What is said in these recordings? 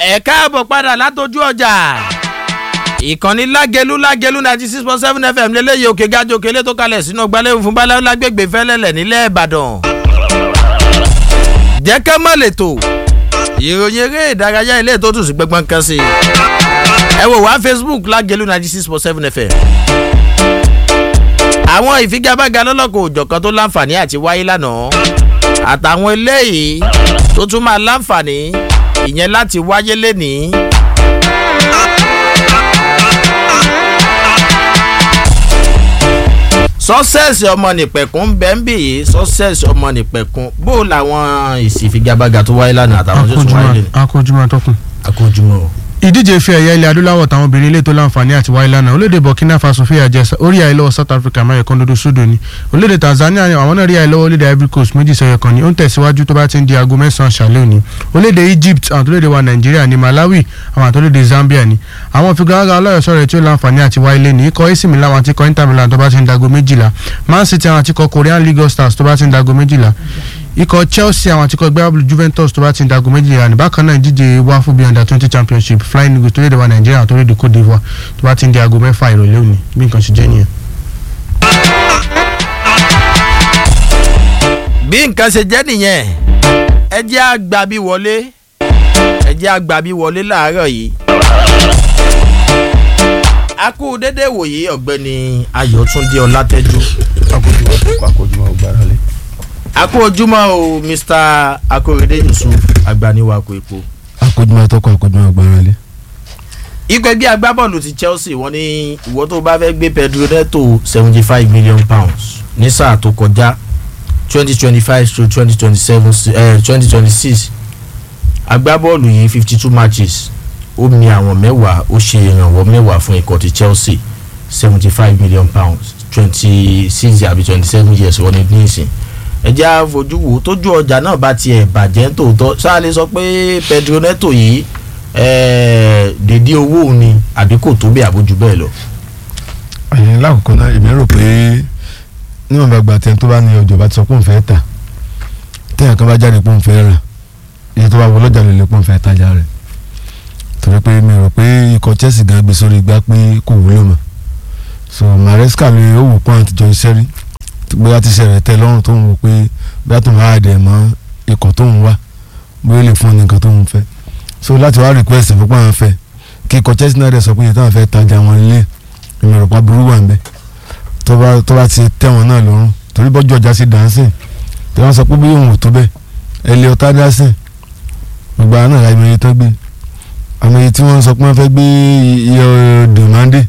ẹ káàbọ̀ padà látọjú ọjà ìkànnì lágẹlú lágẹlú ninety six point seven fm lélẹ́yìí òkè gájọ òkèlè tó kalẹ̀ sínú ọgbàlẹ́hùn fún balẹ̀ lágbègbè fẹ́lẹ́lẹ̀ nílẹ̀ ìbàdàn. jẹ́ ká má lè tò ìròyìn eré ìdárayá ilé tó tù sí gbẹgbọn kan sí i. ẹ wò wá facebook lágẹlú ninety six point seven fm. àwọn ìfigagbága lọ́lọ́kọ̀ òjọ̀kan tó láǹfààní àti wáyé lánàá àtàwọn eléyìí tó tún máa láǹfààní ìyẹn láti wáyé lénìí. sọ́sẹ̀sì ọmọ nìpẹ̀kún ń bẹ́ ń bì yìí sọ́sẹ̀sì ọmọ nìpẹ̀kún bó làwọn ìsìfigagbága tó wáyé lánàá àtàwọn tó tún wáyé lénìí. akójúmọ́ atọ́kùn. akójúmọ́ o. ìdíje ife ẹ̀yà ilẹ̀ adúláwọ̀ táwọn obìnrin ilé tó láǹfààní àti wáyé lánàá orílẹ̀-èdè burkina faso fi àjẹ orí àìlọ́wọ́ south africa máyẹ̀ kan dodo sódò ni orílẹ̀-èdè tanzania àwọn náà rí àìlọ́wọ́ orílẹ̀-èdè ivory coast méjì sẹ́yọ kan ni ó ń tẹ̀síwájú tó bá ti ń di aago mẹ́sàn-án ṣàlẹ́ òní orílẹ̀-èdè egypt àwọn tó léde wa nàìjíríà ni malawi àwọn àtòlédè zambia ni àwọn fìgbàgà ọlọ́yọ̀sọ rẹ̀ tí ó láǹfààní àti wáyé lé ní ikọ̀ ac milan àti ikọ̀ inter milan tó bá ti ń dago méjìlá man city àwọn àti ikọ̀ korean league stars tó bá ti ń dago méjìlá ikọ̀ chelsea àwọn àtikọ̀ gbẹ́bàbù juventus tó bá ti ń dagun méjìlá ní bákan náà ìdíje wá fún bí under twenty championship flying eagles tó lédè wa nàìjíríà tó lédè cote divoire tó bá ti ń di aago mẹ́fà ìrọ̀lẹ́ òní bí nǹkan ṣe jẹ́ nìyẹn. bí nǹkan ṣe jẹ́ nìyẹn ẹ jẹ́ àgbà bí wọlé ẹ jẹ́ àgbà bí wọlé láàárọ̀ yìí. a kú dédé wòye ọ̀gbẹ́ni ayọ̀túndé ọlátẹ́jú. akójúmọ́ gbára lé. a kú ojúmọ́ o mr akorede yusuf agbaniwako epo. akójúmọ́ tọkọ akójúmọ́ gbára lé. ikọ̀ ẹgbẹ́ agbábọ́ọ̀lù ti chelsea wọ́n ní ìwọ tó bá fẹ́ gbé pedro neto seventy five million pounds ní sáà tó kọjá twenty twenty five to twenty twenty seven twenty twenty six agbábọ́ọ̀lù yìí fifty two matches ó mi àwọn mẹ́wàá ó ṣe ìrànwọ́ mẹ́wàá fún ikọ̀ ti chelsea seventy five million pounds twenty six àbí twenty seven years wọ́n ní ní ìsìn ẹjẹ́ àfojú wo tójú ọjà náà bá tiẹ̀ bàjẹ́ tòótọ́ sáà lè sọ pé pedro neto yìí dèdí owó òun ni àbí kò tó bẹ́ẹ̀ àbójú bẹ́ẹ̀ lọ. àyìn lákòókò náà èmi rò pé níwọ̀n bá gba tẹ́ni tó bá ní ọjọ́ bá ti sọ pé òun fẹ́ tà tẹ́yà kan bá jáde pé òun fẹ́ rà iye tó bá wọ lọ́jà lè lè pé òun fẹ́ tajà rẹ̀ torí pé mi rò pé ikọ̀ chelsea gan gbé sórí igbá pé kò wúlò mọ́ so maresca lè ó wò pọ́n àtijọ́ iṣẹ́ rí bóyá ti ṣẹlẹ̀ tẹ́ lọ́rùn tó ń wò pé bóyá tó ń wá àdẹ̀ mọ́ ikọ̀ tó ń wá bóyá lè fún nǹkan tó ń fẹ́ so láti wá request fún pọ́n fẹ́ kí ikọ̀ chelsea náà dẹ̀ sọ pé iye táwọn fẹ́ tajà wọn lé ìmọ̀ràn pa burú wà ń bẹ́ tó bá tó bá ti tẹ́ wọn náà lọ́rùn torí bọ́jú ọjà sí dancing tí wọ́n sọ pé bí òun ò tó bẹ́ẹ̀ ẹ lé ọtá dancing gbogbo àwọn náà àmì iye tó gbé àmì iye tí wọ́n sọ pé wọ́n fẹ́ gbé iye dèmandé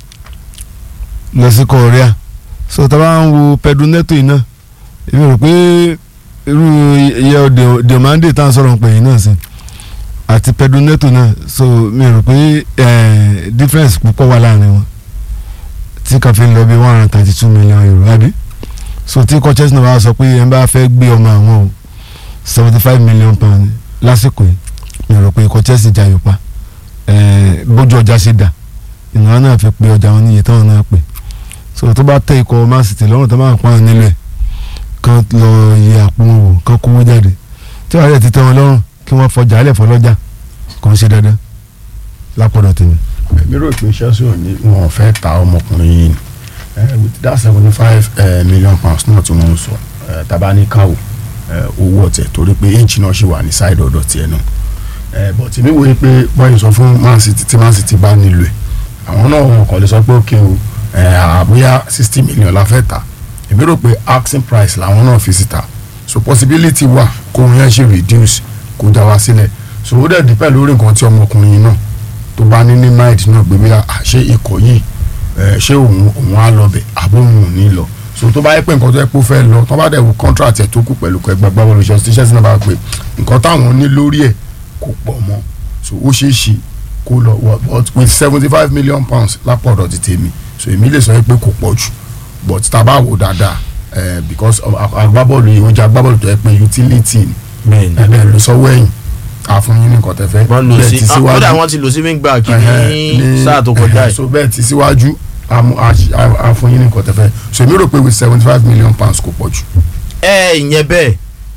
lọ sí korea so tá a bá ń wo pedro neto yìí náà èmi rò pé irú iye dèmandé tá à ń sọ̀rọ̀ pé yìí náà sí àti pedro neto náà so mi rò pé difference púpọ̀ wà láàrin wọn tí kan fi ń lọ bí one hundred thirty two million euro àbí so tí coaches náà wá sọ pé ẹ bá fẹ́ gbé ọmọ àwọn o seventy five million pound lásìkò yìí mi rò pé coaches jayò pa bójú ọjà ṣe dà ìnáwó náà fi pe ọjà wọn níye táwọn náà pè so tó bá tẹ ikọ̀ man city lọ́rùn tó máa pọ́n nílò ẹ̀ kán lọ yẹ àpò wọn wò kán kówó jáde tí wàá rẹ̀ ti tẹ́ wọn lọ́rùn kí wọ́n fọjà alẹ́ fọlọ́jà kò ń ṣe dandan lápọ̀dọ̀ tèmi èmi rò pé chelsea ò ní wọn fẹ́ ta ọmọkùnrin yìí with that seventy five million pounds náà tí wọ́n ń sọ tabanikawo owó ọ̀tẹ̀ torí pé inch náà ṣì wà ní side ọ̀dọ̀ tiẹ̀ náà but èmi wòye pé bọ́yìn sọ fún man city tí man city bá nílò ẹ̀ àwọn náà wọn kàn lè sọ pé òkè o àbúyá sixty million la fẹ́ ta èmi rò pé asking price làwọn náà fi síta so possibility wà kó wọn yẹn ṣe reduce kó já wa sílẹ̀ so ó dẹ̀ dípẹ́ lórí nǹkan tí ọmọkùnrin yìí náà tó bá ní ní mind náà gbé bíyà àṣé ikọ̀ yìí ṣé òun òun á lọ bẹ̀ àbó òun ò ní lọ so tó bá yẹ pé nǹkan tó yẹ kó fẹ́ lọ tó bá dẹ̀ wò contract ẹ̀ tó kù pẹ̀lú ẹgbẹ́ gbàgbọ́ lọ́sọ̀ tí ṣẹ́sìn náà bá pè nǹkan táwọn ní lórí ẹ̀ kò pọ̀ mọ́ so ó ṣeé ṣe kó lọ but with seventy five million pounds lápò ọ̀dọ̀ ti tèmi so èmi lè sọ pé kò pọ̀ jù but tá a bá wò dáadáa because agbábọ́ọ̀lù yìí wọ́n jẹ́ agbábọ́ọ̀lù tó yẹ pé utility ni ẹ̀ lọ sọ́wọ́ ẹ̀yìn àfún yín ní nǹkan tẹ fẹ́. wọ́n lò sí kódà wọ́n ti lò sí wingback ní sáà tó kọjá yìí. so bẹ́ẹ̀ ti síwájú àfún yín ní nǹkan tẹ fẹ́ so èmi rò pé with seventy five million pounds kò pọ̀ jù. ẹ ìyẹn bẹ́ẹ̀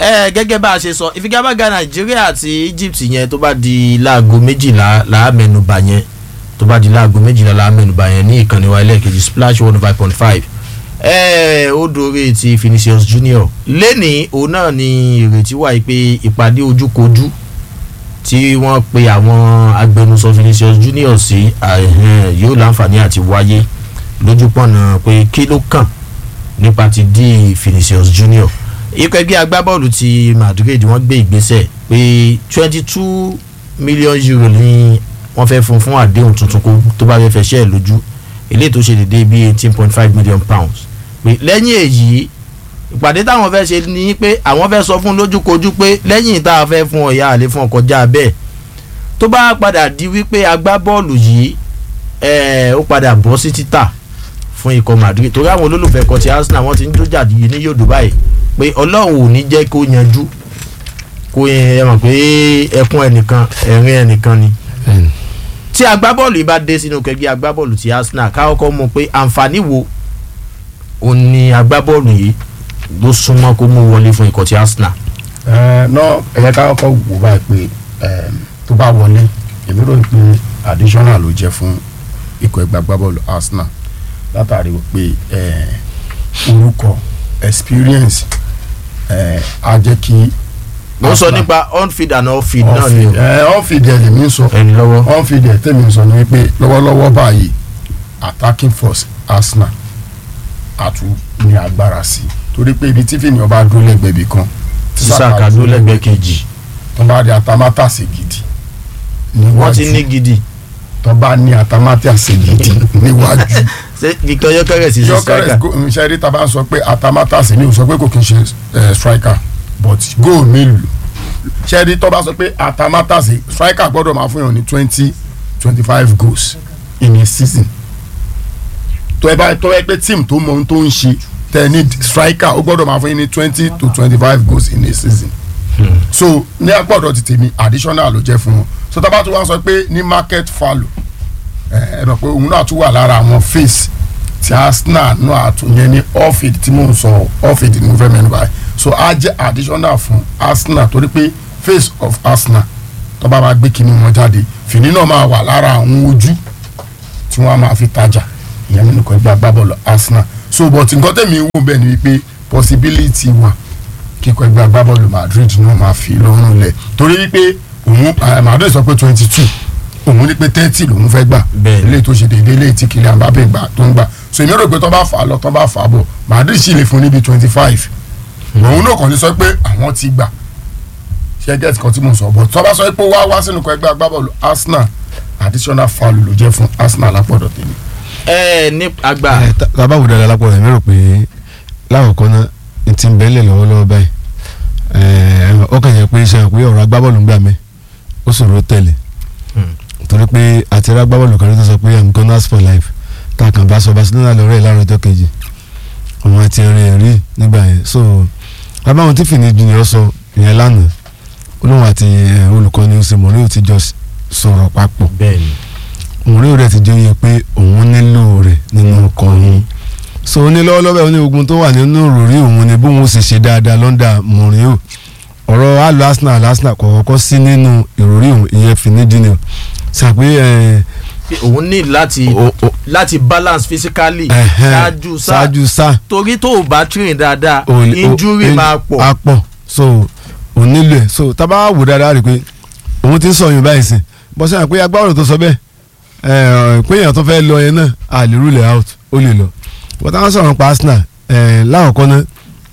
ẹ gẹ́gẹ́ bá a ṣe sọ ìfigagbága nàìjíríà àti egypt yẹn tó bá di láago méjìlá làámẹ́nubà yẹn tó bá di láago méjìlá làámẹ́nubà yẹn ní ìkànnì wa ẹlẹ́ẹ̀kejì splash one five point five ẹ ó dóore ti Vinicius Junior lẹ́nìí òun náà ni ìrètí wà yìí pé ìpàdé ojúkojú tí wọ́n pe àwọn agbẹnusọ Vinicius Junior sí àhẹn, yóò láǹfààní àti wáyé lójúpọ̀nà pé kí ló kàn nípa ti di Vinicius Junior ikọ̀ ẹgbẹ́ agbábọ́ọ̀lù ti Madrid wọ́n gbé ìgbésẹ̀ pé twenty two million euro ni wọ́n fẹ́ fún fún àdéhùn tuntun kó tó bá fẹ́ fẹ́ ṣẹ́ ẹ̀ lójú eléyìí tó ṣe dédé bíi eighteen point five million pounds pé lẹ́yìn èyí ìpàdé táwọn fẹ́ ṣe ni pé àwọn fẹ́ sọ fún lójúkojú pé lẹ́yìn tá a fẹ́ fún ọ̀yà àlè fún ọkọjá bẹ́ẹ̀ tó bá padà di wípé agbábọ́ọ̀lù yìí ẹ̀ ó padà bọ́ sí títà fún ikọ̀ Madrid torí àwọn olólùfẹ́ ikọ̀ ti Arsenal wọ́n ti ń dójà yìí ní yòdù báyìí pé Ọlọ́run ò ní jẹ́ kó yanjú kó ẹ mọ̀ pé ẹkún ẹnìkan ẹ̀rín ẹnìkan ni tí agbábọ́ọ̀lù yìí bá dé sínú kẹgbẹ́ agbábọ́ọ̀lù ti Arsenal káwọ́kọ́ mọ̀ pé àǹfààní wo òun ni agbábọ́ọ̀lù yìí ló súnmọ́ kó mú wọlé fún ikọ̀ ti Arsenal. ẹ náà ẹ yẹ ká kọ́kọ́ wò báyìí pé ẹm, tó bá wọlé èmi rò pé additional ló jẹ́ fún ikọ̀ ẹgbẹ́ agbábọ́ọ̀lù Arsenal látàrí pé ẹ, orúkọ experience ẹ, á jẹ́ kí. mo sọ Arsenal- nípa on-field and off-field náà ni on-field ẹ on-field ẹ lèmi ń sọ ẹni lọ́wọ́. on-field ẹ tẹ̀mí sọ ni pé lọ́wọ́lọ́wọ́ báyìí attacking force Arsenal àtún ní agbára sí i torí pé ibi tí fìní ọba dúró lẹ́gbẹ̀ẹ́ ibì kan tí Saka dúró lẹ́gbẹ̀ẹ́ kejì tó bá rí atamátàsí gidi wọ́n ti ní níwájú gidi tó bá ní atamátàsí gidi níwájú ṣé Victor Gyökeres sí Gyökeres striker go- ṣe rí taba sọ pé atamátàsí ni o sọ pé kò kí n ṣe eh, striker but goal mélòó ṣe rí tó bá sọ pé atamátàsí striker gbọ́dọ̀ máa fún yàn ní twenty twenty five goals in a season tó ẹ bá tó ẹ pé team tó mọ ohun tó ń ṣe tẹ ní striker ó gbọ́dọ̀ máa fún yín ní twenty to twenty five goals in a season so ní agbọ́dọ̀ ti tèmi additional ló jẹ́ fún wọn so tá a bá tún wá sọ pé ní market value ẹ ẹ rọ pé òun náà tún wà lára àwọn face ti Arsenal náà àtúnyẹ ní off-field tí mò ń sọ off-field ní mo fẹ́ mẹ́nu báyìí so á jẹ́ additional fún Arsenal torí pé face of Arsenal tó bá máa gbé kinní wọn jáde fìní náà máa wà lára àwọn ojú tí wọ́n á máa fi tajà ìyẹn nínú kan ẹgbẹ́ agbábọ́ọ̀lù Arsenal so but nǹkan tẹ̀mí ń wò bẹ́ẹ̀ ni wípé possibility wà kíkọ ẹgbẹ́ agbábọ́ọ̀lù Madrid náà máa fi lọ́rùn lẹ̀ torí wípé òun eh, Madrid sọ pé twenty two òun ní pé thirty lòun fẹ́ gbà Bẹ́ẹ̀ni. ilé tó ṣe déédéé ilé tí Kylian Mbappé gbà tó ń gbà so èmi rò pé tó bá fà á lọ tó bá fà á bọ̀ Madrid sì lè fún níbi twenty five òun náà kàn ní sọ pé àwọn ti gbà ṣe gẹ́tì kan tí mo sọ bọ̀ tó bá sọ pé wá wá sínú kan ẹgbẹ́ agbábọ́ọ̀lù Arsenal additional foul ló jẹ́ fún Arsenal lápọ̀dọ̀ tèmi. ẹ ní àgbà ẹ tá- tá a bá wò dáadáa lápò rẹ̀ mi rò pé lákòókò náà n ti bẹ́ẹ̀lẹ̀ lọ́wọ́lọ́wọ́ báyìí ẹ ó kàn yẹ pé ṣe pé ọ̀rọ̀ agbábọ́ọ̀lù ń gbà mí ó ṣòro tẹ̀lé Hmm. torí pé àti rá agbábọ́ọ̀lù kan tó sọ pé i'm gunners for life tá a kàn bá sọ Barcelona lọ́rẹ́ ẹ̀ láàárọ̀ ọjọ́ kejì àwọn àti ẹ̀rìn ẹ̀rí nígbà yẹn so abáwọn tí fìní junior sọ ìyẹn lánàá olóhùn àti eh, olùkọ́ni ọ̀sẹ̀ mọ̀rí ò ti jọ s- sọ̀rọ̀ papọ̀ bẹ́ẹ̀ ni òun rẹ̀ ti jẹ́ oyè pé òun nílò rẹ̀ nínú ọkọ̀ yín so ní lọ́wọ́lọ́wọ́ ní ogun tó wà nínú òròrí òun ni bóun ó sì ṣe dáadáa lọ́ndà mọ̀rin o ọ̀rọ̀ àlọ́ Arsenal Arsenal kò kọ́kọ́ sí nínú ìròrí òun ìyẹn fìnídìí sàpé ẹ̀ pé òun ní láti o- o- láti balance physically ẹ̀hẹ́n, ṣáájú sáà ṣáájú sáà torí tó o bá train dáadáa o- o- injury in- máa pọ̀ á pọ̀ so òun nílò ẹ̀ so tá a bá wò dáadáa rí i pé òun ti ń sọ yín báyìí sìn bọ́sẹ̀ àpé agbábọ́ọ̀lù tó sọ bẹ́ẹ̀ ẹ̀ pé èèyàn tó fẹ́ lọ yẹn náà a lè rule out ó lè lọ bọ́tà wọn sọ̀rọ̀ pa Arsenal ẹ̀ láwọ̀kọ́ náà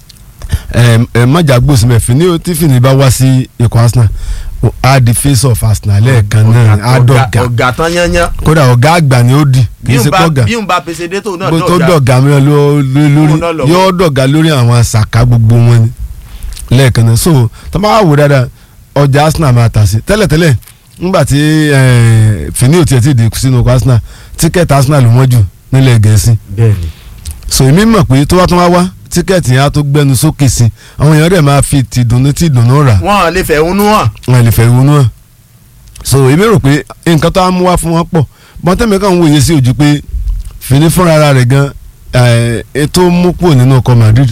ẹ̀ ẹ̀ mọ̀jà gbòsì mẹ́fì ní tí fìní bá wá sí ikọ̀ Arsenal ó á di face of Arsenal lẹ́ẹ̀kan náà á dọ̀gà ọ̀gá tán yányán kódà ọ̀gá àgbà ni ó di kì bí í n ṣe bá kọ́gà bí n bá pèsè dé tó náà bó tó dọ̀gá dọ̀gá mìíràn ló- ló- lórí Òun náà lọ́wọ́. yóò dọ̀gá lórí àwọn àṣàkà gbogbo wọn ni lẹ́ẹ̀kan náà so tó bá wà wò dáadáa ọjà Arsenal máa tà sí tẹ́lẹ̀tẹ́lẹ̀ nígbà tí fini ò tiẹ̀ ti dé sínú ọkọ̀ Arsenal tíkẹ́ẹ̀tì Arsenal ló wọ́n jù nílẹ̀ Gẹ̀ẹ́sì bẹ́ẹ̀ ni so èmi mọ̀ pé tó bá tún wá wá tíkẹ́ẹ̀tì yẹn á tó gbẹnu sókè sí àwọn èèyàn rẹ̀ máa fi tìdùnnú tìdùnnú rà wọ́n lè fẹ̀hónú hàn wọn lè fẹ́ ìwúnú hàn so èmi rò pé nǹkan tó á mú wá fún wọn pọ̀ bọ́tẹ́mi kan ń wòye sí ojú pé fìní fúnra ara rẹ̀ gan eh, ètò mú kúrò nínú ọkọ̀ Madrid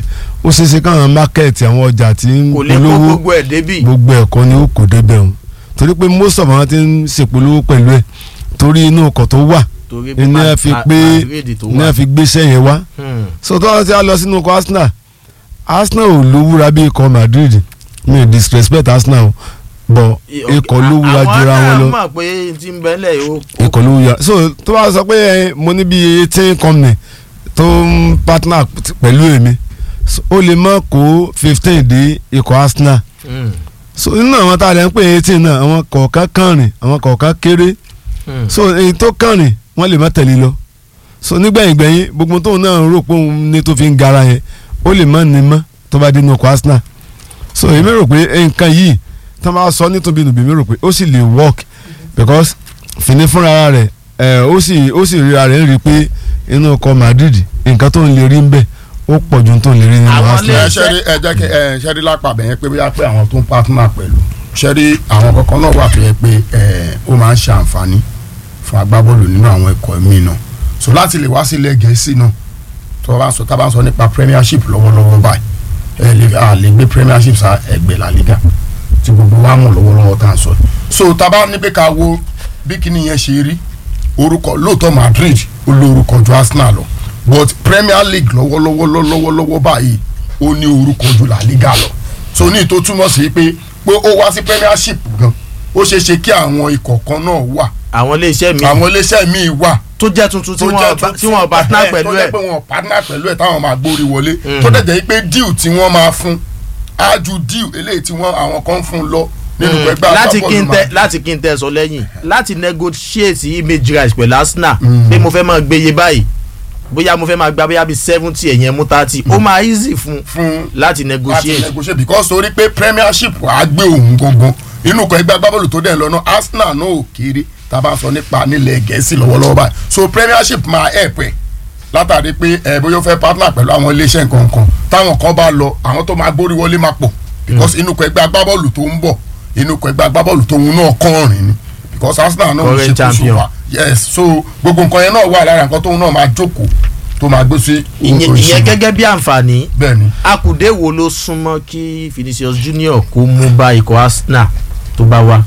ó ṣeé ṣe káwọn mákẹ́ẹ̀tì àwọn ọjà tí ń kò lè kó polówó gbogbo ẹ̀ débì. gbogbo ẹ̀kọ́ ni ó kò débẹ̀ o torí pé most of àwọn ti ń ṣèpolówó pẹ̀lú ẹ̀ torí inú ọkọ̀ tó wà torí ní Ma- ẹ fi Ma- pé Madrid tó ní wà. ẹ fi gbéṣẹ́ yẹn wá Hmm. so tó wọ́n ti á lọ sínú ọkọ̀ Arsenal Arsenal ò lówúra bí ikọ̀ Madrid mi ò disrespect Arsenal o bọ̀ ikọ̀ lówúra jura wọn lọ àwọn náà mọ̀ pé tí ń bẹ́lẹ̀ yóò. ikọ̀ lówúra so tó bá sọ pé ẹ, mo ní bí eighteen company tó ń partner t- pẹ̀lú èmi so, ó lè má kó fifteen dé ikọ̀ Arsenal Hmm. so nínú àwọn tá a lè ń pè eighteen náà àwọn kọ̀ọ̀kan kànrìn àwọn kọ̀ọ̀kan kéré Hmm. so èyí tó kànrìn wọ́n lè má tẹ̀lé lọ so nígbẹ̀yìn gbẹ̀yìn gbogbo tóun náà rò pé òun ní tó fi ń gara yẹn ó lè má ní mọ́ tó bá dé inú ọkọ̀ Arsenal so èmi rò pé nǹkan yìí tó máa sọ nítorí nùbí mi rò pé ó sì lè work because fìní fúnra rẹ̀ ẹ̀ ó sì ó sì ríra rẹ̀ ń rí i pé inú ọkọ̀ Madrid nǹkan tó ń lè rí ń bẹ̀ ó pọ̀ ju tó ń lè rí nínú Àwọn Arsenal. lè- ẹ ṣẹ́rí ẹ jẹ́ kí ẹ ṣẹ́rí lápá bẹ̀yẹn pé bóyá pé àwọn tó ń partner pẹ̀lú ṣẹ́rí àwọn kankan náà wà tó yẹ pé ẹ ó máa ń ṣe àǹfààní fún agbábọ́ọ̀lù nínú àwọn ẹ̀kọ́ mi náà so láti lè wá sílẹ̀ gẹ̀ẹ́sì náà tó bá ń sọ tá a bá ń sọ nípa premiership lọ́wọ́lọ́wọ́ báyìí ẹ lè a lè gbé premiership sa ẹgbẹ́ la liga tí gbogbo wa mọ̀ lọ́wọ́lọ́wọ́ tá à ń sọ so tá a bá ní pé ká wo bí kíní yẹn ṣe rí orúkọ lóòótọ́ Madrid ó lórúkọ ju Arsenal lọ but Premier League lọ́wọ́lọ́wọ́ lọ́wọ́lọ́wọ́ báyìí ó ní orúkọ ju La Liga lọ so ní ìtò túmọ̀ sí pé pé ó wá sí Premiership gan ó ṣeé ṣe kí àwọn ikọ̀ kan náà wà àwọn iléeṣẹ́ mi àwọn iléeṣẹ́ míì wà tó jẹ́ tuntun tí tó wọ́n jẹ́ bá- tuntun- tí wọ́n partner ẹ̀, pẹ̀lú tó ẹ̀. jẹ́ pé wọ́n partner pẹ̀lú ẹ̀ táwọn máa gbórí wọlé Mm. tó dẹ̀ jẹ́ pé deal tí wọ́n máa fún á ju deal eléyìí tí wọ́n àwọn kan fún lọ nínú Hmm. ẹgbẹ́ láti agbábọ́ọ̀lù kí n tẹ máa- láti kí n tẹ sọ lẹ́yìn láti negotiate image rights pẹ̀lú Arsenal Mm. pé mo fẹ́ máa gbéye báyìí bóyá mo fẹ́ máa gba bóyá bíi seventy ẹ̀yẹn mú thirty ó máa easy fún fún láti láti negotiate negotiate because torí pé premiership á gbé òun gangan inú kan ẹgbẹ́ agbábọ́ọ̀lù tó dẹ̀ lọ́nà Arsenal náà ò kéré tá a bá sọ nípa nílẹ̀ gẹ̀ẹ́sì lọ́wọ́lọ́wọ́ báyìí so premiership máa help ẹ̀ látàrí pé ẹ bóyá ó fẹ́ partner pẹ̀lú àwọn iléeṣẹ́ nǹkan kan táwọn kan bá lọ àwọn tó máa gbórí wọlé máa pọ̀ because inú kan ẹgbẹ́ agbábọ́ọ̀lù tó ń bọ̀ inú kan ẹgbẹ́ agbábọ́ọ̀lù tó ń náà kọrin ni because Arsenal náà ń Current ṣe kóso champion. wa yes so gbogbo nǹkan yẹn náà wà lára nǹkan tóun náà máa jókòó tó máa gbé sí ìyẹn ìyẹn gẹ́gẹ́ bí àǹfààní bẹ́ẹ̀ ni akùdé wo ló súnmọ́ kí Vinicius Junior kó mú bá ikọ̀ Arsenal tó bá wá.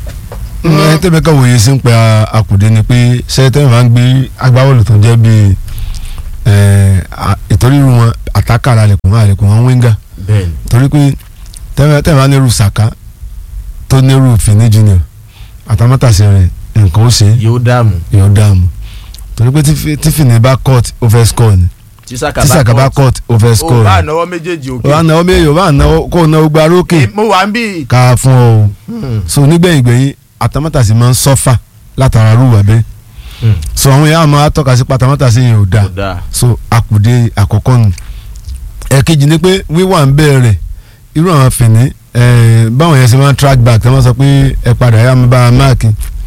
ẹ tẹ́mi ká wòye sí ń pẹ́ àkùdé ni pé sẹ́tẹ́ máa ń gbé agbábọ́ọ̀lù tó jẹ́ bíi ìtọ́rírù wọn àtàkàrà àlẹ̀kùn wọn àlẹ̀kùn wọn wíńgà bẹ́ẹ̀ni torí pé tẹ́mi máa nírú Saka tó nírú Fini Junior àtàmátàsí rẹ̀ nǹkan ó ṣe é yóò dààmú yóò dààmú torí pé tí Fi- tí Fini bá court ó fẹ́ score ni tí Saka tí Saka bá court ó fẹ́ o score bá ni náwó méjèèjì ó bá òkè náwó méjì ó bá náwó kó náwó gba rókè mo wà ń bí. ká fún ọ o Hmm. so nígbẹ̀yìn gbẹ̀yìn àtàmátàsí máa ń sọ́fà látara rúwà bẹ́ẹ̀ Hmm. so àwọn èèyàn máa tọ́ka sí pátámátàsí yẹn ò dáa kò dáa so àkùdé àkọ́kọ́ nù ẹ̀kejì ni pé wíwà ń bẹ̀rẹ̀ irú àwọn fìní ẹ̀ báwọn yẹn ṣe máa ń track back tí wọ́n sọ pé ẹ padà yá mi bá a máàkì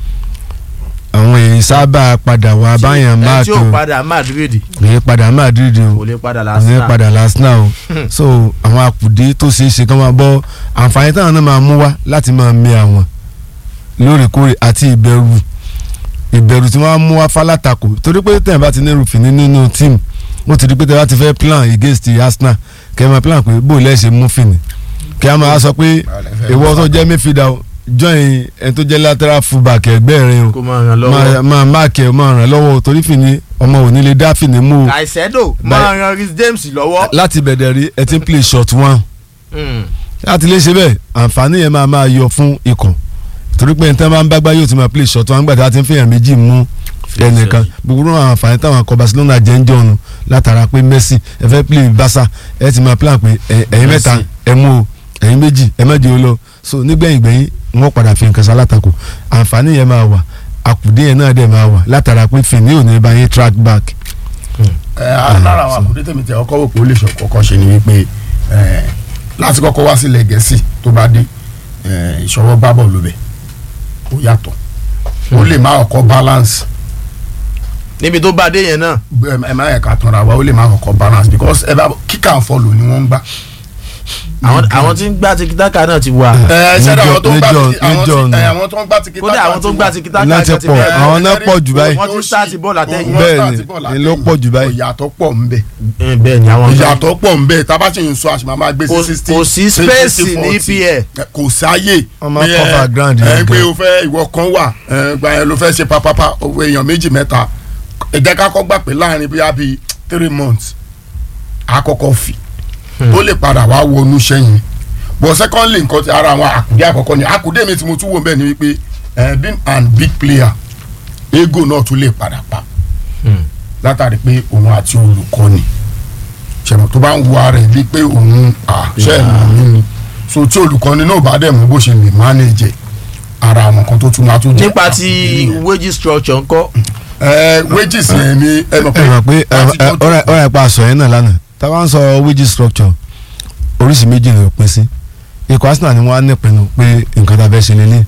àwọn èyí sábà padà wá báyàn ẹ tí máàkì ó o padà Madrid èyí padà Madrid o kò lè padà èyí lásán padà Arsenal o so àwọn àkùdé tó ṣeé ṣe kí wọ́n máa bọ́ àǹfààní táwọn náà máa mú wá láti máa mi àwọn lóòrèkóòrè àti ìbẹ̀rù ìbẹ̀rù tí wọ́n á mú wá fálátakò torí pé tẹ̀ bá ti ní rúfin nínú tíìmù wọ́n ti rí pé tẹ̀ bá ti fẹ́ plan against Arsenal kẹ́ ẹ máa plan pé bó lẹ́ẹ̀ ṣe mú fìní kí a máa sọ pé ìwọ tó jẹ́ midfielder o join ẹni tó jẹ́ lateral fullback ẹgbẹ́ rẹ o kó máa ràn máa lọ́wọ́ máa máàkì ẹ máa ràn lọ́wọ́ o torí fìní ọmọ ò ní lè dá fìní mú o Caicedo máa ran Reece James lọ́wọ́. láti bẹ̀rẹ̀ rí ẹ ti ń play short one Hmm. láti lè ṣe bẹ́ẹ̀ àǹfààní yẹn máa máa yọ fún ikọ̀ torí pé nǹkan máa ń bágbá yóò ti máa play short one gbàtà tí wọ́n fi hàn méjì mú ẹnìkan gbogbo àwọn àǹfààní táwọn akọ Barcelona jẹ́ ń jọ̀nù látara pé Messi ẹ fẹ́ play Barca ẹ ti máa plan pé ẹ- ẹ̀yin mẹ́ta Messi. ẹ mú o ẹ̀yin méjì ẹ má jẹ́ o lọ so nígbẹ̀yìn gbẹ̀yìn wọ́n padà fi nǹkan sálátakò àǹfààní yẹn máa wà àkùdé yẹn náà dẹ̀ máa wà látara pé Fini ò ní bá yín track back ẹ lára àwọn àkùdé tèmi tẹ ọkọ wò pé ó lè ṣe kọ́kọ́ ṣe ni wípé ẹ, láti kọ́kọ́ wá sílẹ̀ gẹ̀ẹ́sì tó bá dé ẹ, ìṣọwọ́ bá bọ̀ lóbẹ̀ ó yàtọ̀ ó lè má ọkọ̀ balance níbi tó bá dé yẹn náà ẹ ẹ má yẹ ká tanra wa ó lè má ọkọ̀ balance because ẹ bá kick and follow ni wọ́n ń gbá àwọn àwọn tí ń gbá tikitaka náà ti wà. ẹ ṣẹ́dá àwọn tó ń gbá Major- tiki- àwọn Major tí- ni. ẹ, àwọn tó ń gbá tiki kódà àwọn tó ń gbá tikitaka Láti náà ti pọ̀, bẹ̀rẹ̀. àwọn náà pọ̀ jù báyìí. Wọ́n ti start bọ́ọ̀lù àtẹ̀yìn. Bẹ́ẹ̀ ni, ló pọ̀ jù báyìí. ìyàtọ̀ pọ̀ ń bẹ Eh, bẹ́ẹ̀ ni àwọn kan- ìyàtọ̀ pọ̀ ń bẹ tábà tí ń sọ àṣìmọ́ máa gbé sí Kò- sixty kò sí space ní EPL. kò sáyè Wọ́n máa pé, cover ẹ, ground ẹ yẹn pé gan. o fẹ́ ìwọ kan wà ẹ, gba ẹ ló fẹ́ ṣe papapa owó èèyàn méjì mẹ́ta ẹ jẹ́ ká kọ́ gbà pé láàrin bíi bíi three months àkọ́kọ́ fi ó lè padà wá wọnú sẹ́yìn but secondly nǹkan ti ara àwọn àkùdé àkọ́kọ́ ni àkùdé mi tí mo tún wò bẹ́ẹ̀ ni wípé ẹ, being an big player ego náà tún lè padà pa Hmm. látàrí pé òun àti olùkọ́ni ṣẹ̀mọ̀ tó bá ń wo ara ẹ̀ bíi pé òun àṣẹ ìmọ̀ mi ni so tí olùkọ́ni náà bá dẹ̀ mú bó ṣe lè manage ẹ̀, ara àwọn kan tó tún máa tún jẹ́ nípa ti wage structure ńkọ́ ẹ wages yẹn ni ẹ mọ̀ ẹ mọ̀ pé láti jọ tó- ọ̀rẹ́ ọ̀rẹ́ pa àṣọ yẹn náà lánàá tá a bá ń sọ wage structure oríṣi méjì ni ó pín sí ikọ̀ Arsenal ni wọ́n á nípinnu pé nǹkan tá a fẹ́ ṣe lélẹ̀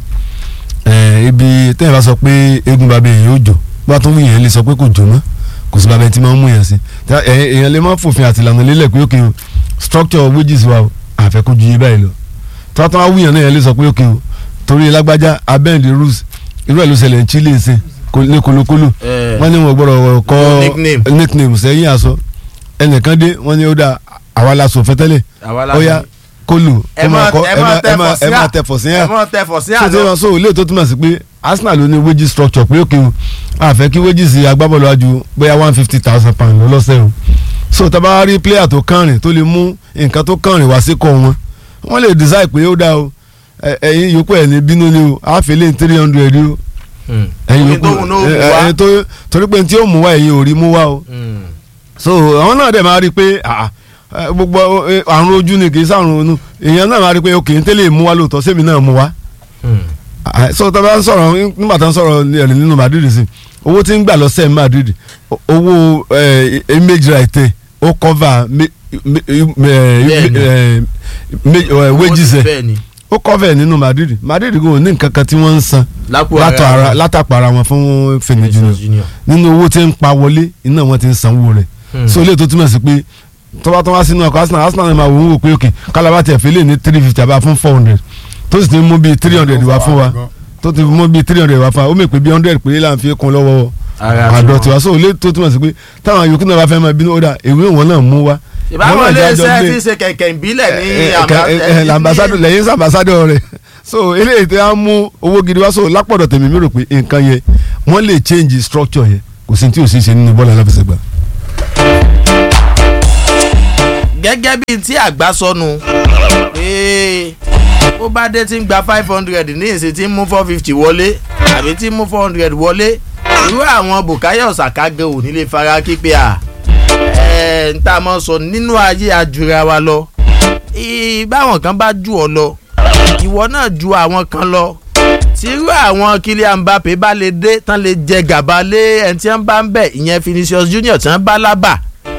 ẹ̀ ibi tẹ́yìn bá sọ pé eégún bàbá èèyàn yóò jò bá tó ń wù yẹn lè sọ pé kò jò mọ́ kò sí bàbá tí máa ń mú yẹn sí Tá- ẹ̀- èèyàn lè má fòfin àti ìlànà lélẹ̀ pé òkè o structure wages wa o àfẹ́ kó ju iye báyìí lọ tí wọ́n tán wá wù yẹn náà yẹn lè sọ pé òkè o torí lágbájá abẹ́ǹdì rules irú ẹ̀ ló ṣẹlẹ̀ ní Chile ṣe ní kolokolo Eh, wọ́n ní wọ́n gbọ́dọ̀ kọ́ Nickname. nickname sẹ́yìn aṣọ ẹnìkan dé wọ́n ní ó dà àwa la sọ fẹ́tẹ́lẹ̀ àwa la ó yá kó lù ẹ kó máa máa kọ́ ẹ ẹ máa máa ẹ máa ẹ máa tẹfọ̀ tẹ̀fọ̀ sí sí yàn ẹ máa tẹfọ̀ sí so tí àná wọ́n sọ ilé tó túmọ̀ sí pé Arsenal ló ní wage structure pé òkè o àfẹ́ kí wages agbábọ́ọ̀lù wájú bóyá one fifty thousand pound lọ́sẹ̀ o so tá a bá rí player tó kànrìn tó lè mú nǹkan tó kànrìn wá sí kọ́ wọn wọ́n lè decide pé ó dá o ẹ- ẹ̀yin yòókù ẹ̀ ní bínú ni o àfẹ́lẹ́ three hundred o Hmm. ẹ̀yin Omi yòókù tóun náà ó mú ẹ- wá. ẹ- tó torí pé tí ó mú wá ẹ̀yin ò rí mú wá o Hmm. so àwọn náà dẹ̀ máa rí i pé ah, eh, gbogbo eh, àrùn ojú ni kì í sàrùn onú èèyàn náà máa rí i pé òkè ń tẹ́lẹ̀ mú wá lóòótọ́ sẹ́mi náà mú wá Hmm. Ah, so tó bá ń sọ̀rọ̀ nígbà tó ń sọ̀rọ̀ ẹ̀rìn nínú Madrid sí owó tí ń gbà lọ́sẹ̀ ní Madrid o- owó eh, image right ẹ̀ ó cover me- me- eh, Bẹ́ẹ̀ni. eh, me- eh, wages ẹ̀ bẹ́ẹ̀ ni ó cover ẹ̀ nínú Madrid Madrid kò ní nǹkan kan tí wọ́n ń san lápò látọ̀ ara ara látàpọ̀ ara wọn fún Fèmí Junior Vinicius Junior. nínú owó tí ń pa wọlé iná wọn ti ń sanwó rẹ̀ Hmm. so ilé tó túmọ̀ sí pé tọ́ba tó wá sínú ọkọ̀ Arsenal Arsenal ni máa wò ó wò pé òkè kálábà tiẹ̀ fi lè ní three fifty àbá fún four hundred tó sì ti mú bíi three hundred wá fún wa tó ti mú bíi three hundred wá fún wa ó mè pé bíi hundred péré là ń fi kún lọ́wọ́ Ara àdọ̀ tiwọn. tiwa so ilé tó túmọ̀ sí pé táwọn yòókù náà bá fẹ́ máa bínú ó dà èwe wọn náà mú wa. ìbámu Wọn náà ilé jájọ iṣẹ́ gbé- tí ń ṣe kẹ̀kẹ́ ìbílẹ̀ ní ẹ, ẹ, àmà- ẹ, ẹ, ẹ, làmbásádọ̀ ní- lẹ́yìn sàmbásádọ̀ rẹ̀ so eléyìí tí a mú owó gidi wá so lápọ̀dọ̀ tèmi mi rò pé nǹkan yẹn wọ́n lè change structure yẹn kò sí ní tí ò sí ṣe nínú bọ́ọ̀lù aláfẹsẹ̀gbá. gẹ́gẹ́ bíi tí àgbà sọnù pé ó bá dé tí ń gba five hundred ní ìsìn tí ń mú four fifty wọlé àbí tí ń mú four hundred wọlé irú àwọn Bukayo Saka gan ò ní lè fara kípe à ẹ̀ ń tá a mọ̀ sọ nínú ayé ajura wa lọ Ì- báwọn kan bá jù ọ lọ ìwọ náà ju àwọn kan lọ tí irú àwọn Kylian Mbappe bá lè dé tán lè jẹ gàba lé ẹni tí wọ́n bá ń bẹ̀ ìyẹn Vinicius Junior tí wọ́n bá lábà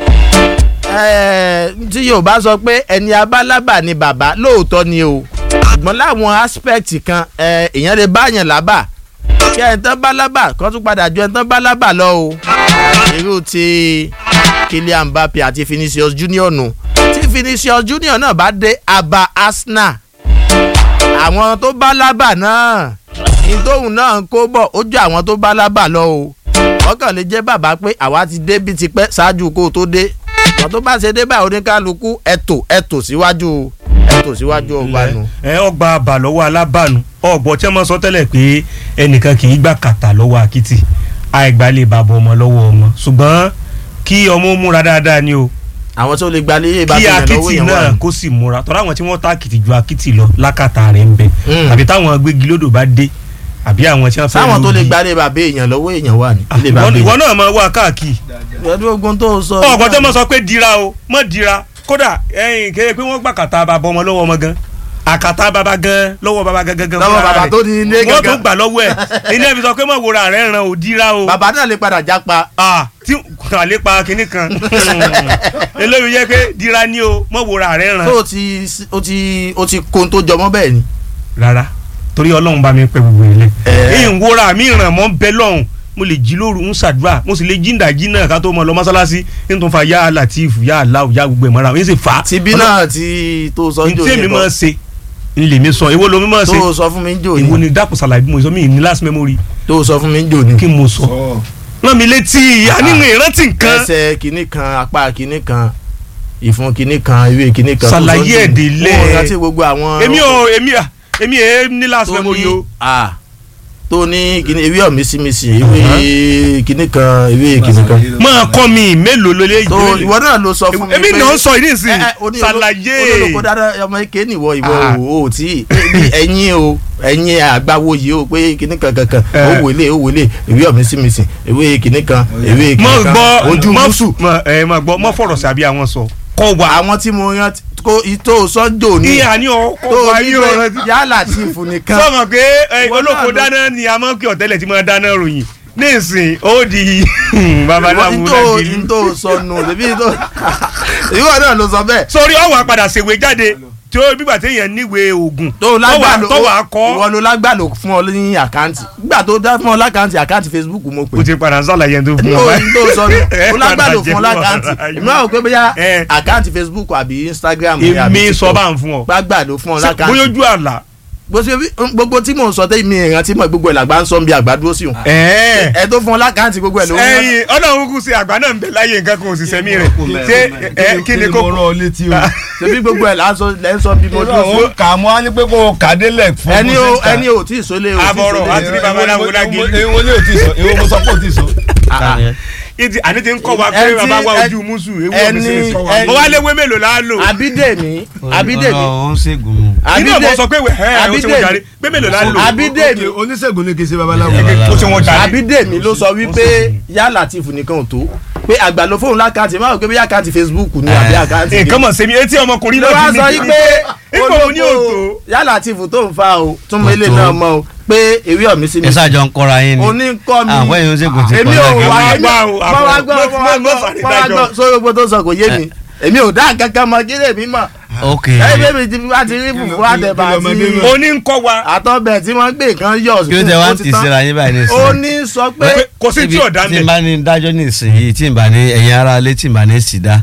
Eh, tí yorùbá sọ pé ẹni abálábà ni bàbá lóòótọ́ ni o ṣùgbọ́n láwọn aspect kan eh, èèyàn lè báyàn lábà kí ẹni tán bá lábà kó tún padà ju ẹni tán bá lábà lọ o irú ti Kylian Mbappe àti Vinicius Junior nù tí Vinicius Junior náà bá dé aba Arsenal àwọn tó bá lábà náà ìtòhùn náà ń kó bọ̀ ó ju àwọn tó bá lábà lọ o wọ́n kàn lè jẹ́ bàbá pé àwa ti dé bí tipẹ́ ṣáájú kó o tó dé wọ́n tó bá ṣe dé báyìí oníkálukú ẹ̀tò ẹ̀tò síwájú ẹ̀tò síwájú ọgbà nù. ẹ ọgbà àbà lọ́wọ́ alábàánu ọgbọ tí wọ́n sọ tẹ́lẹ̀ pé ẹnìkan kì í gbà kàtà lọ́wọ́ akitì àìgbà lè bàbọ ọmọ lọ́wọ́ ọmọ ṣùgbọ́n kí ọmọ ó múra dáadáa ni o àwọn tó lè gba ilé ìbá kí fi hàn lọ́wọ́ akitì yẹn wà. náà kó sì múra tọ́lá àwọn tí wọ́n tá akitì ju akitì lọ lákàtà rẹ̀ ń bẹ Mm. àbí táwọn gbégilódò bá dé àbí àwọn tí wọ́n fẹ́ sáwọn tó lè lógi. gba ilé bàbá èèyàn lọ́wọ́ èèyàn wà ní. Ah, ilé bàbá ìwọ ìwọ èèyàn. náà máa wá káàkiri pẹ̀lú ogun tó sọ. ọgbọ́n tó mọ̀ sọ pé dira o mọ̀ dira kódà ẹ̀yìn kéde pé wọ́n gbà kàtà bàbá ọmọ lọ́wọ́ ọmọ gan àkàtà bàbá gan lọ́wọ́ bàbá gan gan gan lọ́wọ́ fúnra bàbá rẹ̀. tó ní ilé wọ́n tún gangan. gbà lọ́wọ́ ẹ̀ ilé ẹ̀fí sọ pé mọ̀ wòra rẹ̀ ràn ò dira o bàbá náà lè padà jápa. ah tí kàn lè pa kinní kan eléyìí yẹ pé dira ni o mọ̀ wòra rẹ̀ ràn tó o ti o ti o ti kó tó jọmọ́ bẹ́ẹ̀ ni. rárá torí ọlọ́run bá mi pẹ́ gbogbo ilé Eh. èyí ń wòra mi ràn mọ́ bẹ́ lọ́hùn mo lè jí lóru ń ṣàdúrà mo sì lè jí ìdajì náà ká tó mọ lọ mọ́sálásí ní tó ń fa yá latif yá aláwù yá gbogbo ẹ̀ mọ́ra ń sì fà á. tìbí náà ti tó sọ ní jò tí èmi ní máa bọ́ ṣe ń lè mi sọ èwo lomi máa ṣe tó sọ fún mi jò èwo ní ni dákun ṣàlàyé bí mo sọ mí ní last memory tó sọ fún mi jò ní. kí mo sọ rán mi létí àníwìn ìrántí nǹkan ẹsẹ̀ kìíní kan apá kìíní kan ìfun kìíní kan ìwé kìíní kan. tó sọ Ṣàlàyé jò ní. èdè lẹ̀. Mo rántí gbogbo àwọn. èmi ò èmi à èmi è ní last tó memory ní o à tó ní kìíní ewé ọ̀mísímísì ewé kìíní kan ewé kìíní kan. máa kọ́ mi mélòó ló lé tó ìwọ náà ló sọ fún mi èmi náà ń sọ ìdí ìsìn ẹ, ẹ, oní- ṣàlàyé olólùkọ́ dáadáa ọmọ ike nìwọ ìwọ Ah. o ò tí ẹ̀yin o ẹ̀yin àgbáwo yìí o pé kìíní kan kankan Eh. ó wọlé ó wọlé ewé ọ̀mísímísì ewé kìíní kan ewé mọ kìíní kan gbọ́ ojú mọ mùsù mọ ẹ mọ gbọ́ mọ fọ̀rọ̀ sí àbí àwọn sọ kọ wà àwọn tí mo yan kó ìtò sọ́jọ́ ní ìyá ni ọ kọ tó wà ní yí ọ̀rọ̀ pé yálà tí ìfun nìkan sọmọ pé ẹ, Ìwọ náà olóko ló- dáná ni a máa ń kí ọ̀tẹ́lẹ̀ tí máa dáná ròyìn ní ìsìn ó di babaláwo ìtò lágbèlú ìtò sọnù ìbí ìtò ìwọ náà ló sọ bẹ́ẹ̀ sórí ọwọ́ àpàdà ṣèwé jáde tí ó bígbà téèyàn níwèé oògùn tó lágbàlò tọwọ́ akọ ìwọ ló lágbàlò fún ọ ní àkáǹtì nígbà tó dá fún ọ lákáǹtì àkáǹtì Facebook mo pè o ti padà sàlàyé tó fún ní ọ oyin tó sọ ní Ẹ ó lágbàlò padà fún ọ jẹ́ lákáǹtì fún ọ. ìmọ̀ àwọn pé bóyá Ẹ. àkáǹtì Facebook àbí Instagram ni àbí èmi TikTok. sọ bá ń fún ọ gbàgbàlò fún ọ bóyá lákáǹtì ojú àlà gbogbo gbogbo tí mò ń sọ tẹ́ mi ìrántí mọ̀ gbogbo ẹ̀ làgbà ń sọ bí àgbà dúró sí òun ẹ̀ẹ́ ẹ tó fún ọ lákáǹtì gbogbo ẹ̀ ló ń rántí. ẹyin ọlọ́run kù sí àgbà náà ń bẹ láyé nǹkan kan òṣìṣẹ́ mi rẹ̀ ṣé ẹ kí ni mo kókó rán ọ létí o. ṣebí gbogbo ẹ̀ là ń sọ lẹ́ ń sọ bí mo dúró sí. ó kà á mọ́ á ní pé kó o kà á délẹ̀ fún ẹni bó o ṣe ń kà. ẹni o tí ì sólé o tí ì Àbọ̀rọ̀, sólé. àti ní babaláwo lágé. èwo ni o ti sọ èwo mo sọ pé o ti sọ. Ah, ah. ìdí àní ti ń kọ́ wa pé Ẹni- bàbá wa ẹni- ojú musu ewu ẹni- ọ̀mí sí ní sọ wa. ẹni- mo wá léwé mélòó la lò. Abídèmí Abídèmí ó ń ṣègùn nù. inú ọ̀bọ sọ pé ẹ ẹ o ti wọ́n Abídèmí jàre pé mélòó la lò. Abídèmí Ok, oníṣègùn ni kì í ṣe babaláwo. o ti wọ́n jàre. Abídèmí ló sọ wípé yá Latif nìkan ò tó pé àgbà ló fóun lákàntì máa rò pé bí àkáǹtì Facebook ni àbí àkáǹtì nǹkan mọ̀ sẹ́mi etí ọmọkùnrin ló wá náà sọ ti yí ní pé ipò òní òtò. yá Latif tó ń fa o tún mọ ilé Kò tó. náà mọ o pé ewé ọ̀mí sí mi ẹ ṣáàjọ ń kọ́ra yín ni oníkọ́ mi àwọn èèyàn ṣègùn ti èmi kọ́ ò lẹ́gẹ̀ẹ́ wá Wá èmi gbá o, mọ wá àbọ̀. gbọ́ Mọ́- mọ wá mọ́- mọ́ gbọ́ sàrí mọ wá dájọ́. gbọ́ sórí gbogbo tó sọ kò yé mi èmi ò dá kankan mọ kí lèmi mọ ok ẹyìn bébí ti wá ti rí fùfú àtẹ̀bà kí lọmọdé àti mọ̀? oní ń kọ́ wa àtọ̀bẹ̀ tí wọ́n gbé nǹkan yọ̀ kí ló tẹ wá ó ń ti tì tán. síra yín báyìí ní ó ìsìn ní sọ pé pé kò sí tí Ibi- ọ̀dà ń tí n bẹ̀. bá ní dájọ́ ní ìsinyìí tí n bá ní ẹ̀yin ara ilé tí n bá ní sìdá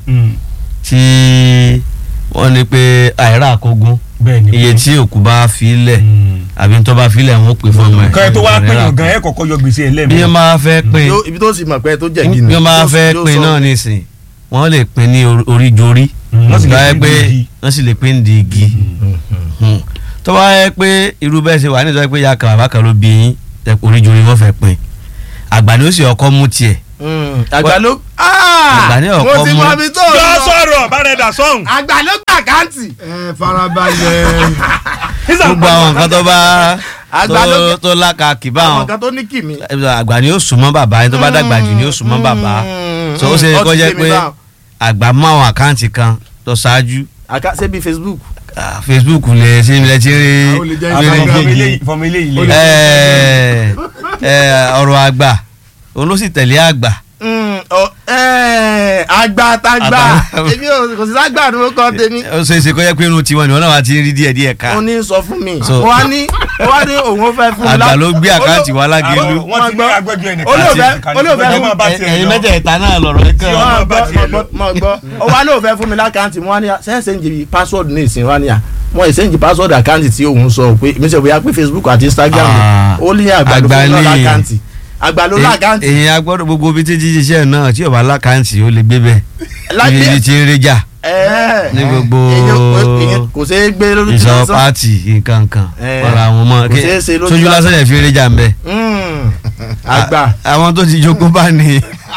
tí wọ́n ní pé àìrà àkógún bẹ́ẹ̀ ni iye tí òkú bá fi lẹ̀ àbí tó bá fi lẹ̀ wọ́n pè fún ọmọ ẹ̀. kọ́ ẹ tó wá pín yàn gan ẹ kọ́kọ́ yọ gbèsè ẹ bí lẹ́mìí. wọ́n máa fẹ́ pín Yó- ibi tó sì mọ̀ pé tó jẹ̀ bí gíní wọ́n máa fẹ́ pín náà nísìn wọ́n lè pín ní orí- oríjorí wọ́n sì lè tó bá yẹ pín pé ní igi. wọ́n sì lè pín di igi Hmm. tó bá yẹ pé irú bẹ́ẹ̀ ṣe wà nítorí pé ya kan bàbá kan ló bí yín tẹ- oríjorí wọ́n fẹ́ pín àgbà ni ó sì ọkọ mú tiẹ̀ àgbà ló Àgbà ní ọ̀kọ́ mo ti mú. mọ ibi tó yọ lọ sọ̀rọ̀ bárẹ̀dà sọ̀hún. àgbà ló gbà káǹtì ẹ farabalẹ̀. gbogbo àwọn nǹkan tó bá Àgbà tó ló- tó lákàkì àwọn báwọn kan tó ní kìmí. àgbà ni ó súnmọ́ bàbá ẹni tó bá dàgbà jù ni ó súnmọ́ bàbá so ó ṣe kó jẹ́ pé àgbà mú àwọn àkáǹtì kan tó ṣáájú àká ṣé bí Facebook ah, Facebook lè ṣe ilẹ̀ tí ń rí Àwọn olè jẹ́ rí Instagram. gègé. fọmọ ilé Ó ilé. lè- Ẹ, ẹ, ọ̀rọ̀ àgbà òun ló sì tẹ̀lé àgbà Mm, ọ, ẹ, àgbà àtàgbà Àgbà. èmi ò kò sí ságbà ní orúkọ tèmi ó ṣe é ṣe kó jẹ́ pé irun tiwọn ni wọ́n náà wá ti ń rí díẹ̀ díẹ̀ ká ó ní sọ fún mi So- mo wá ní mo wá ní òun ó fẹ́ fún mi àgbà lá- ló gbé àkáǹtì wá lágẹ̀lú Àwọn- wọ́n ti ní agbẹ́jọ́ ẹnìkan. Olóòfẹ́- Àti- olóòfẹ́ àti- fún- ọmọ bá tiẹ̀ ẹ̀yin lọ. mẹ́tẹ̀ẹ̀ta náà lọ̀rọ̀ yìí Tí kan ọmọ mọ bá gbọ́ tiẹ̀ mọ lọ. gbọ́ mọ gbọ́ ó wá lóò fẹ́ fún mi lákàntì mo wá ní sẹ́ǹsẹ̀ ń jìbì password ní ìsìn wá ní à wọ́n ìsẹ́ǹjì password àkáǹtì tí òun sọ pé mi sọ bóyá pé Facebook àti Instagram Ah, ó ní àgbà ló àgbà fún mi ní- lákàntì àgbà ló lákàntì èyí agbọ́dọ̀ gbogbo ibi tí jíjíṣẹ́ náà tí ò bá lákàǹtì ó lè gbé bẹ́ẹ̀ Lágbé- ibi tí ń réjà ẹ̀ẹ́ ní gbogbo èyàn kò ṣeé gbé lórí tí ìsọ wọ́n sọ. pààtì nǹkan kan Eh, wọ́n ra àwọn ọmọ kò ṣeé ṣe lójú sójú lásán. lásán yẹn fi ń réjà ń bẹ̀. Mm, àgbà àwọn tó ti jogún bá ní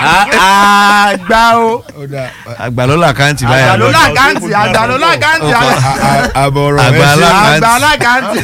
À- àgbà o àgbà ló làkàǹtì àgbà báyà ló lọ. lákàntì àgbà ló lákàntì àbọ̀rọ̀ Àgbà ẹ ṣe. alá- àgbà lákàntì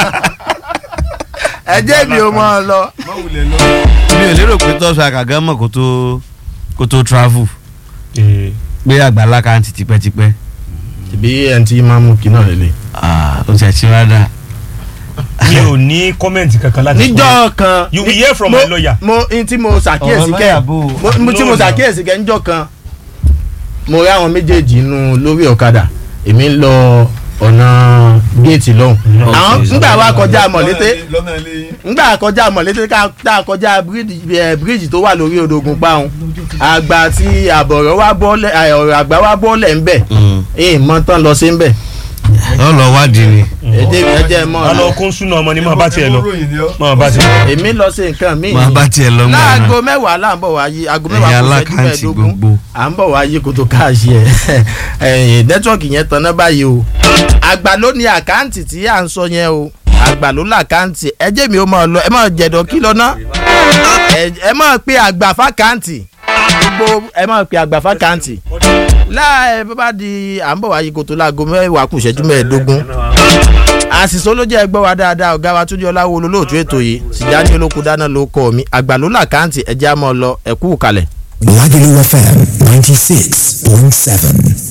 ẹ jẹ́ mi ò mọ̀ ọ́ lọ. mi ò lérò pé tọ́sọ àkàgán mọ̀ kó tó kó tó travel pé àgbà lákàǹtì tipẹ́tipẹ́ ìbí ẹni tí máa mú kí náà lélẹ̀. Ah, ó ti ẹ̀ ti rádà. mi ò ní kọ́mẹ̀ntì kankan láti sọ. níjọ́ kan You will hear from mo- my lawyer. mo n tí mo ṣàkíyèsí Ọ̀rọ̀ kẹ́ lọ́yà bò ó. mo- mo- tí mo No, no. ṣàkíyèsí kẹ́ níjọ́ kan mo rí àwọn méjèèjì inú lórí ọ̀kadà èmi ń lọ ọ̀nà géètì lọ́hùn. àwọn ńgbà wa kọjá mọ̀lété lọ́nà ilé yín. ńgbà kọjá mọ̀lété ká tá a kọjá bíríìjì ẹ, bíríìjì tó wà lórí odògùn páhùn àgbà àti àbọ̀rọ̀ wa bọ́ọ̀lẹ̀ ẹ, ọ̀rọ̀ àgbà wa bọ́ọ̀lẹ̀ ńbẹ̀ ẹ̀ mọ́ tán lọ sí ńbẹ̀ ọ lọ wádìí ni. èdè mi ẹjẹ mọ́ a ọ lọ kún súnà ọmọ ni máa bá tiẹ̀ lọ Ẹ mọ ròyìn ni ọ́. máa bá tiẹ̀ lọ. èmi lọ sí nǹkan míì máa bá tiẹ̀ lọ mọ́ láago náà. mẹ́wàá là ń bọ̀ wá yí aago mẹ́wàá Ẹ̀yin kò ṣẹ́jú alákàntì mẹ́ẹ̀ẹ́dógún gbogbo. à ń bọ̀ wá yí kó tó káàṣì ẹ̀ ẹ̀yìn nẹ́tíwọ̀kì yẹn tanná báyìí o àgbà ló ní àkáǹtì tí à ń sọ yẹn o àgbà ló làkáǹtì ẹ jẹ́ mi ó máa lọ ẹ máa jẹ̀dọ̀ kí lọ ná ẹ- ẹ máa pe àgbà fákáǹtì gbogbo ẹ máa pe àgbà fákáǹtì láì bó bá di à ń bọ̀ wá yí kó tó láago mẹ́wàá kù ṣẹ́jú mẹ́ẹ̀ẹ́dógún àṣìṣe ló jẹ́ ẹgbẹ́ wa dáadáa ọ̀gá wa túnjí ọláwo olólóòtú ètò yìí tìjáni olóko dáná ló kọ́ mi àgbà ló làkáǹtì ẹ̀jẹ̀ á mọ́ ọ lọ ẹ̀kú kalẹ̀. Lagelu FM 96.7.